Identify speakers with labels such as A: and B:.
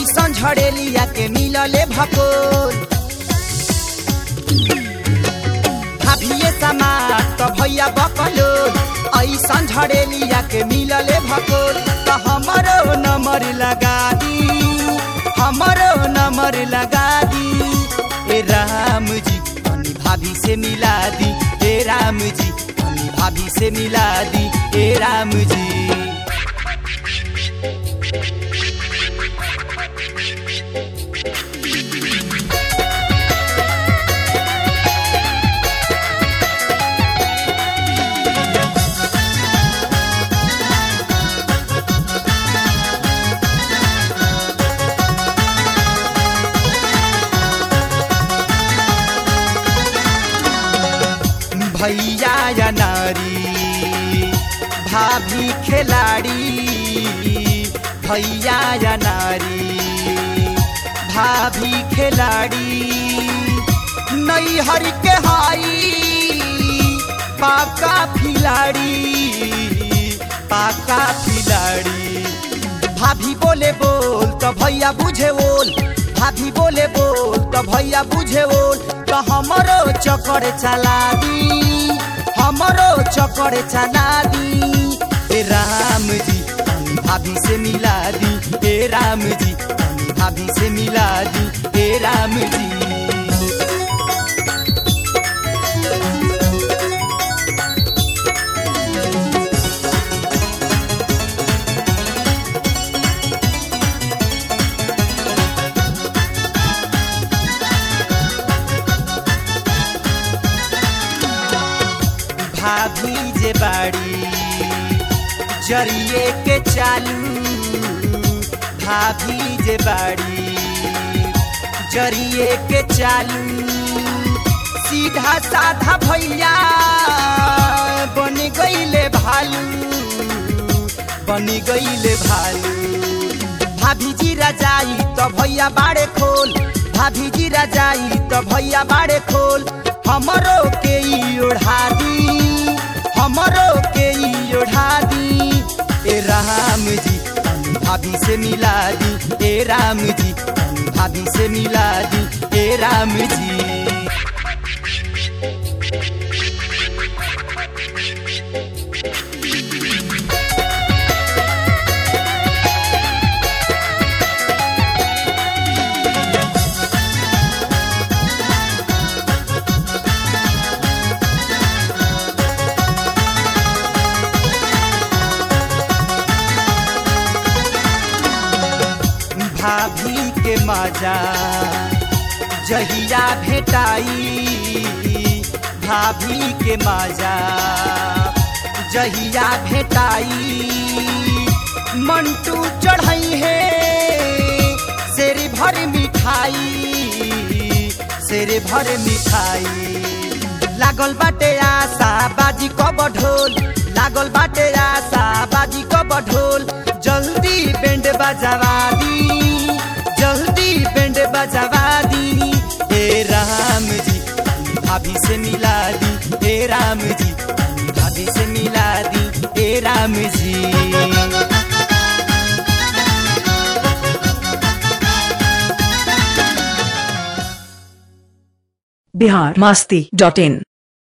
A: ऐसन झड़ेलिया के मिलले भकोल भाभिए समाज त भैया बकलो ऐसन झड़ेलिया के मिलले भकोल त हमरो नंबर लगा दी हमरो नंबर लगा दी ए राम जी अनि भाभी से मिला दी ए राम जी अनि भाभी से मिला दी ए राम जी भैया या नारी भाभी खिलाड़ी भैया या नारी भाभी खिलाड़ी नैहर के हाई पाका खिलाड़ी पाका खिलाड़ी भाभी बोले बोल तो भैया बुझे बोल भाभी बोले बोल तो भैया बुझे बोल तो हमरो चक्कर चला दी हमरो चक्कर चला दी ए राम जी अनि भाभी से मिला दी ए राम जी अनि भाभी से मिला दी ए राम जी भाभी जे बाड़ी जरिए के चालू भाभी जे बाड़ी जरिए के चालू सीधा साधा भैया बन गईले भालू बन गईले भालू भाभी जी राजाई तो भैया बाड़े खोल भाभी जी राजाई तो भैया बाड़े खोल हमरो के ई ओढ़ा दी हमरो के ई ओढ़ा दी ए राम जी अनि भाभी से मिला दी ए राम जी अनि भाभी से मिला दी ए राम जी भाभी के मजा जहिया भेटाई भाभी के मजा जहिया भेटाई मंटू चढ़ाई है शेर भर मिठाई शेर भर मिठाई लागल बाटे आशा बाजी कब ढोल लागल बाटे आशा बाजी कब ढोल जल्दी बैंड बजावा दी जल्दी बैंड बजावा दी हे राम जी अनि भाभी से मिला दी हे राम जी अनि भाभी से मिला दी हे राम जी
B: बिहार मस्ती डॉट इन